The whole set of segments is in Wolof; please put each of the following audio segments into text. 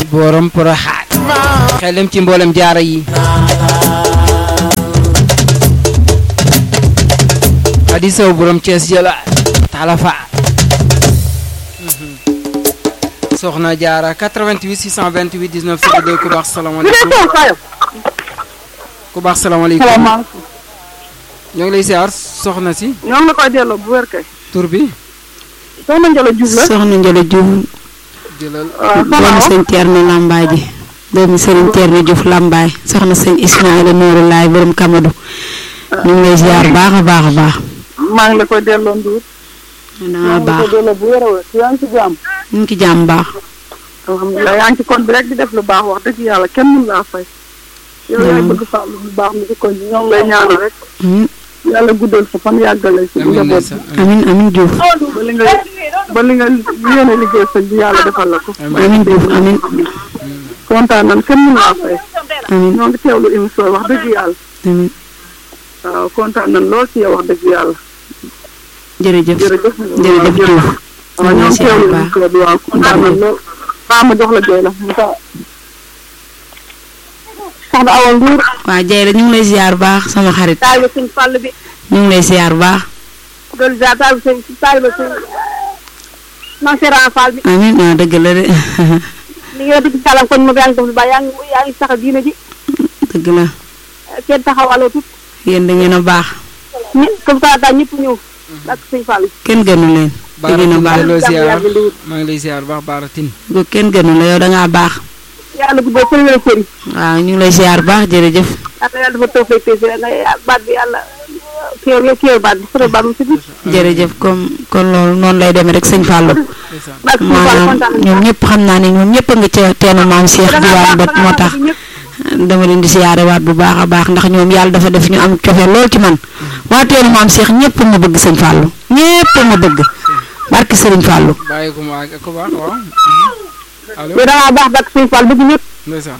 borom poroxaat xel dem ci mboolem jaara yi Adi Sow borom Thiès jëla talafa soxna jaara 88 628 19 02 ku baax salaamaaleykum ku baax salaamaaleykum salaamaaleykum. ñoo ngi lay siyaar soxna si ñoo ngi la koy delloo bu wér kay. tur bi soxna Ndiolo Diouf la. soxna Ndiolo Diouf jëlal waaw doomu soxna sëñ Thierno Lambaay ji doomu sëriñ Thierno Diouf Lambaay soxna sëñ Ismaïla Nourou Laay borom Kamadou ñu ngi lay ziar baax a baax a baax. maa ngi la koy delloo Ndour. dana maa ngi la baax koy delloo bu wér a wér. yaa ngi ci jàmm. ñu ngi ci jàmm baax. alhamdulilah yaa ngi ci kon bi rek di def lu baax wax dëgg yàlla kenn mun laa fay. yow yaay bëgg fàll lu baax mi ci kon bi ñoo ngi lay ñaanal rek. amiin yàlla guddal sa fan yàggale si amiin njaboot ndeysaan amiin amiin Diouf ba li nga ba li nga yéene liggéey sëñ bi yàlla defal la ko. amiin Diouf amiin kontaan nan kenn mun laa fay. amiin ñoo ngi teewlu émission wax dëgg yàlla. amiin waaw kontaan nan lool ci yow wax dëgg yàlla. jërëjëf jërëjëf. jërëjëf Diouf waaw ñoo ngi teewlu baax émission bi waaw kontaan nan lool. baa ma jox la jooy la mu ta soxna Awa Ndour. waa Dieyla ñu ngi lay ziar baax sama xarit taaliba sëñ Fall bi ñu ngi lay ziar baax doolu ziar taaliba sëñ taaliba sëñ Maam Seera Fall bi amiin waaw dëgg la de li nga dugg ci salam kon moom yaa ngi def lu baax yaa ngi yaa ngi sax diina ji dëgg la kenn taxawaloo tut yéen da ngeen a baax ñi comme ça daal ñëpp ñëw ak sëñ Fall kenn gënu leen da ngeen a baax loo jàmm ziar yàgg ndiwut maa ngi lay ziar baax baaratin ko kenn gënu la yow da ngaa baax yàlla guddal sëñ leen sëri waaw ñu ngi lay ziar baax jërëjëf yàlla yàlla dafa taw fay tey si nga baat bi yàlla kéew nga kéew baat bi sore baat mu si biir jërëjëf comme kon loolu noonu lay demee rek sëñ Fallou ndeysaan baat sëñ Fall maanaam kontaan nañu ñoom ñëpp xam naa ne ñoom ñëpp a nga ca teenu maam Cheikh diwaan ba moo tax dama leen di siyaare waat bu baax a baax ndax ñoom yàlla dafa def ñu am cofeel lool ci man waa teenu maam Cheikh ñëpp ma bëgg sëñ Fallou ñëpp ma bëgg barki sëriñ Fallou bàyyi ko ma ak ku baax waaw allo yow da ngaa baax baat sëñ Fall bëgg ñëpp ndeysaan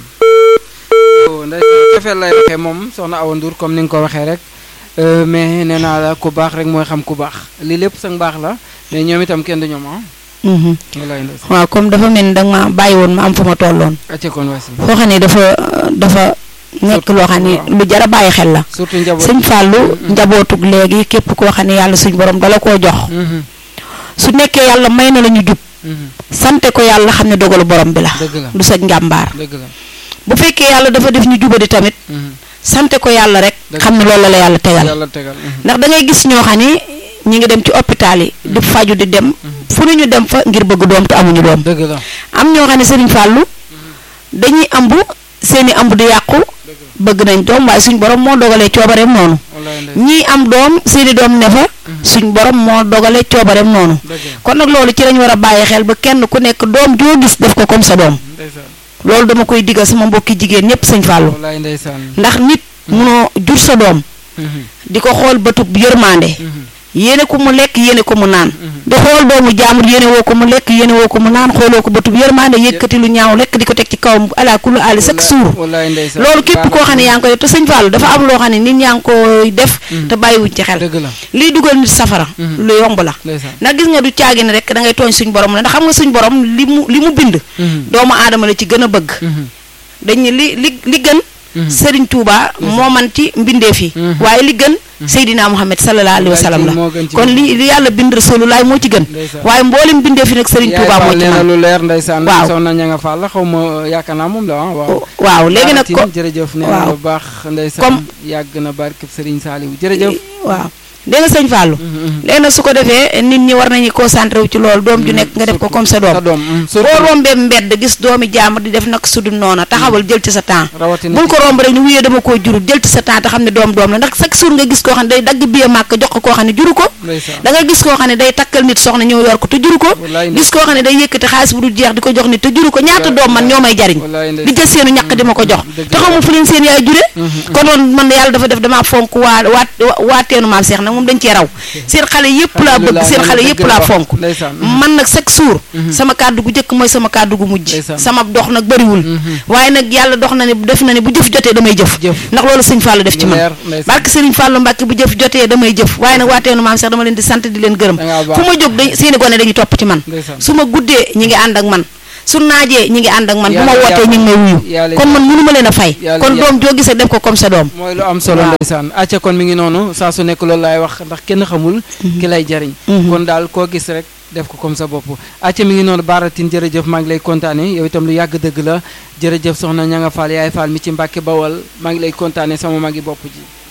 oh ndeysaan cofeel lay waxee moom soxna Awa Ndour comme ni nga ko waxee rek euh, mais nee naa la ku baax rek mooy xam ku baax lii lépp sa mbaax la mais ñoom itam kenn du ñoom ah Mhm. wallaay ndeysaan waaw comme dafa mel ni da nga ma bàyyi woon ma am fu ma tolloon acce kon wasi foo xam ne dafa dafa nekk loo xam ne lu jar a bàyyi xel la surtout njaboot sëñ Fallou njabootug léegi képp koo xam ne yàlla suñ borom dala koo jox Mhm, su nekkee yàlla may na la ñu jub mhm, sante ko yàlla xam ne dogalu borom bi la dëgg la du sa njàmbaar dëgg la bu fekkee yàlla dafa def ñu jubadi tamit mhm, sante ko yàlla rek Dëgg. xam ne loolu la la yàlla tegal yàlla tegal mhm, ndax da ngay gis ñoo xam ne ñi ngi dem ci hôpital yi di faju di dem fu ne ñu dem fa ngir bëgg doom te amuñu doom dëgg la am ñoo xam ne Serigne Fallou dañuy ambu seeni ambu di yàqu bëgg nañ doom waaye suñ borom moo dogalee coobareem noonu wallaay ndeysaan ñii am doom seeni doom ne fa suñ borom moo dogalee coobareem noonu dëgg la kon nag loolu ci lañ war a bàyyi xel ba kenn ku nekk doom joo gis def ko comme sa doom ndeysaan loolu dama koy digal sama mbokki jigéen ñëpp sëñ Fallou wallaay ndeysaan ndax nit munoo jur sa doom mhm, di ko xool bëtub yërmande mhm, yéene ko mu lekk yéene ko mu naan di xool doomu jaamur yéene woo ko mu lekk yéene woo ko mu naan xooloo ko bëtub yërmande yëkkati lu ñaaw lekk di ko teg ci kawam ala kullu ali chaque jour wallaay ndeysaan loolu képp koo xam ne yaa ngi koy def te sëñ Fallou dafa am loo xam ne nit ñaa ngi koy def te bàyyiwuñ ci xel dëgg la lii dugal nit safara lu yomb la ndeysaan ndax gis nga du caagi ne rek da ngay tooñ suñ borom la ndax xam nga suñ borom li mu li mu bind mhm, doomu aadama la ci gën a bëgg mhm, dañ ne li li li gën Mhm. Serigne Touba moo man ci mbindeef yi Mhm. waaye li gën Seydina Muhammad sallallahu alayhi wa sallam la moo gën ci kon li li yàlla bind Rasulullah moo ci gën Ndeysaan. waaye mboolem mbindeef yi nag Serigne yaay Touba moo Fall ci nee na man lu leer ndeysaan Waaw. soxna ña nga Fall la xaw ma yaakaar naa moom la ah waaw waaw léegi nag ko Baaratin, jërëjëf nee na waaw. lu baax ndeysaan Comme- yàgg na barkeb Serigne Saliou jërëjëf waaw dégg nga sëñ Fallou léegi nag su ko defee nit ñi war nañu concentré wu ci loolu doom ju nekk nga def ko comme sa doom sa doom mm, boo surtout rombee mbedd gis doomi jaamur di def nag sudu noona taxawal jël ci sa temps rawatina bul ko romb rek ni wuyee dama koo jurul jël ci sa temps te xam ne doom doom la ndax chaque jour nga gis koo xam ne day dagg biye màkk jox ko koo xam ne juru ko ndeysaan da nga gis koo xam ne day takkal nit soxna ñëw yor ko te juru ko Wallaay gis koo xam ne day yëkkati xaalis bu dul jeex di ko jox nit te juru ko ñaata doom man ñoo may jariñ wallaay di ndeysaan jël seenu ñàkk di ma ko jox dëgg te xamul fu leen seen yaay jure kon noonu man yàlla dafa def damaa fonk waa waa waa teenu maam seex nag moom dañ cee raw seen xale yëpp laa bëgg seen xale yëpp laa fonk ndeysaan man nag chaque jour sama kàddu gu njëkk mooy sama kàddu gu mujj Ndeysaan. sama dox nag bëriwul waaye nag yàlla dox na ne def na ne bu jëf jotee damay jëf Jëf. ndax loolu sëñ Fallou def ci man leer ndeysaan barke Serigne Fallou Mbacke bu jëf jotee damay jëf waaye nag waa teenu maam seex dama leen di sant di leen gërëm Da ngaa baax. fu ma jóg dañ seeni gone dañuy topp ci man ndeysaan su ma guddee ñi ngi ànd ak man su naajee ñi ngi ànd ak man bu ma Yàlla wootee ñu ngi may wuyu yàlla kon man mënu ma leen a fay Yàlla kon yàlla- doom joo gisee def ko comme sa doom mooy lu am solo Waaw. ndeysaan acca kon mi ngi noonu saa su nekk loolu laay wax ndax kenn xamul ki lay jariñ Mhm. kon daal koo gis rek def ko comme sa bopp acca mi ngi noonu baaratin jërëjëf maa ngi lay kontaane yow itam lu yàgg dëgg la jërëjëf soxna ña nga faal yaay faal mi ci mbàkke bawal maa ngi lay kontaane sama magi bopp ji